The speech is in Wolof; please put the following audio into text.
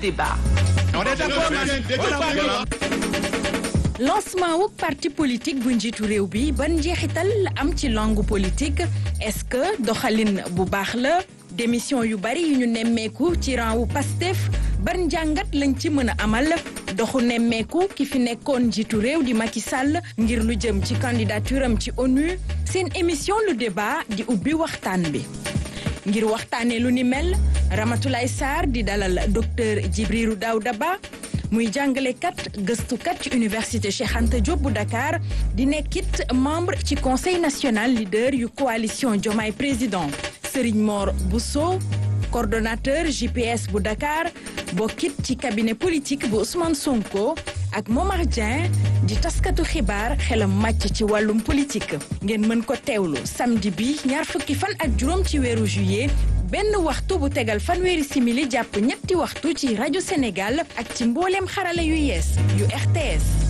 débat. lancement wu parti politique bu njiitu réew bi ban njeexital la am ci langue politique est-ce que doxalin bu baax la démission yu bari yu ñu nemmeeku ci rang wu Pastef ban njàngat lañ ci mën a amal doxu nemmeeku ki fi nekkoon njiitu réew di Macky Sall ngir lu jëm ci candidature am ci ONU seen émission le débat di ubbi waxtaan bi ngir waxtaanee lu ni mel Ramatoulaye Sarr di dalal docteur Djibril Daouda Ba muy jàngalekat gëstukat ci université Cheikh Anta Diop bu Dakar di nekkit membre ci conseil national leader yu coalition Diomaye président Serigne Mor Bousso coordonnateur JPS bu Dakar bokkit ci cabinet politique bu Ousmane Sonko ak Momar Dieng di taskatu xibaar xelam màcc ci wàllum politique ngeen mën ko teewlu samedi bi ñaar fukki fan ak juróom ci weeru juillet benn waxtu bu tegal fanweeri simili jàpp ñetti waxtu ci rajo Sénégal ak ci mbooleem xarala yu yees yu RTS